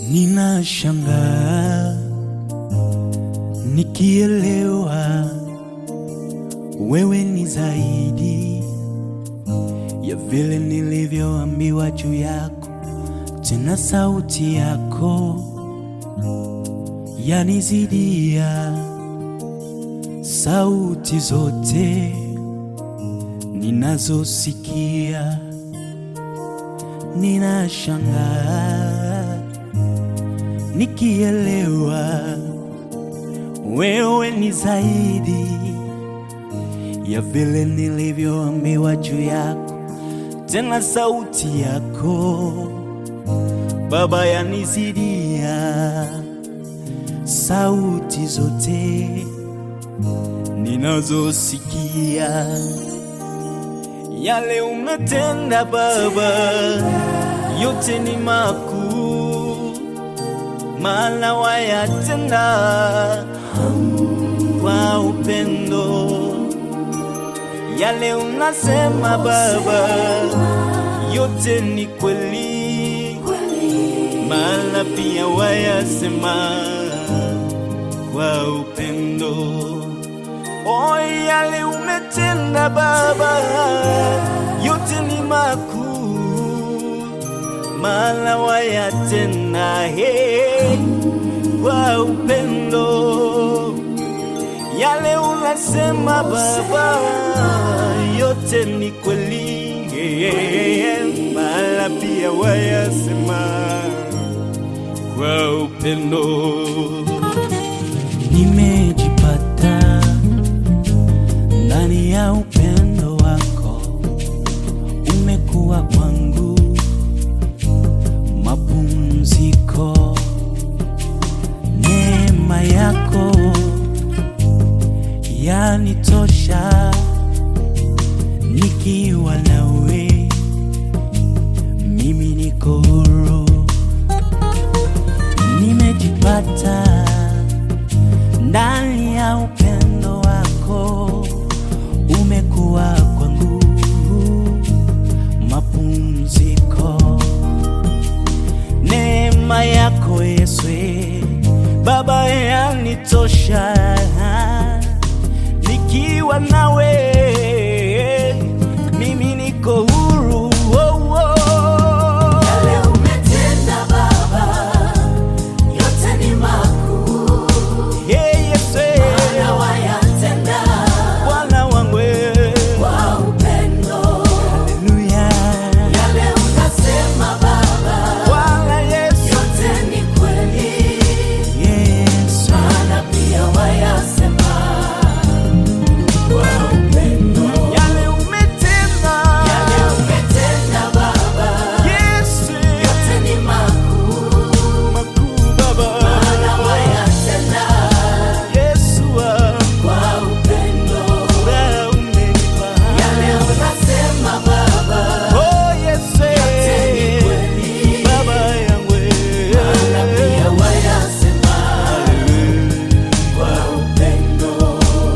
Ninashangaa nikielewa wewe ni zaidi ya vile nilivyoambiwa juu yako, tena sauti yako yanizidia sauti zote ninazosikia. Ninashangaa nikielewa wewe ni zaidi ya vile nilivyoambiwa juu yako, tena sauti yako Baba yanizidia sauti zote ninazosikia. Yale umetenda Baba, yote ni makuu, maana wayatenda kwa upendo. Yale unasema Baba, yote ni kweli, maana pia wayasema kwa upendo. O, yale umetenda Baba, yote ni makuu, maana wayatenda he kwa upendo. Yale unasema Baba, yote ni kweli, maana pia wayasema kwa upendo. Nimejipata ndani ya upendo wako, umekuwa kwangu mapumziko. Neema yako yanitosha, nikiwa nawe mimi niko huru. Nimejipata ndani ya upendo wako, umekuwa kwangu mapumziko. Neema yako Yesu Baba yanitosha, nikiwa nawe mimi niko huru. Oh, oh. Yale umetenda Baba, yote ni makuu, Hey, Yesu maana wayatenda Bwana wangu kwa upendo. Haleluya Yale unasema Baba, Bwana Yesu yote ni kweli, Yesu maana pia wayasema kwa upendo. yale umetenda Yale umetenda Baba, Yesu yote ni makuu, makuu Baba maana wayatenda Yesu wangu kwa upendo. furaha umenipa Yale unasema Baba, Oh Yesu ni kweli, Baba yangu maana pia wayasema kwa upendo.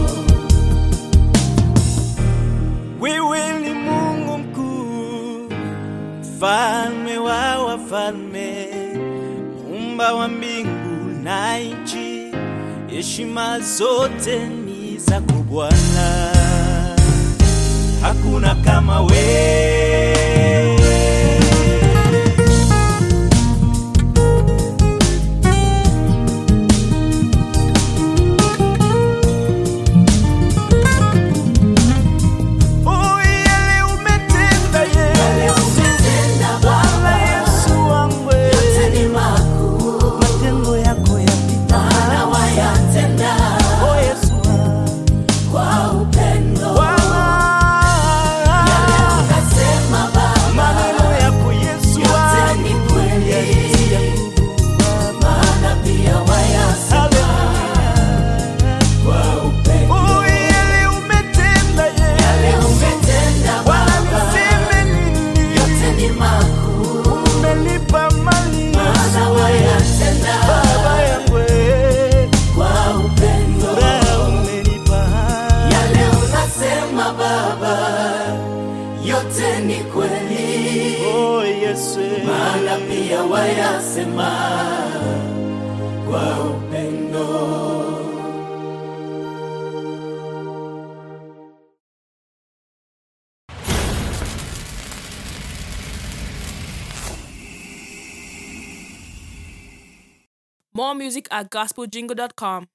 Wewe ni Mungu mkuu, mfalme wa wafalme, muumba wa mbingu na nchi, heshima zote ni zako Bwana, hakuna kama wewe. Oh, yale umetenda Yale Yesu, umetenda Bwana Baba, Yesu wangu, yote ni makuu, matendo yako yapita. maana wayatenda Oh, Yesu wangu. kwa upendo. Bwana, Yale unasema oh Yesu maana pia wayasema kwa upendo. More music at gospeljingle.com.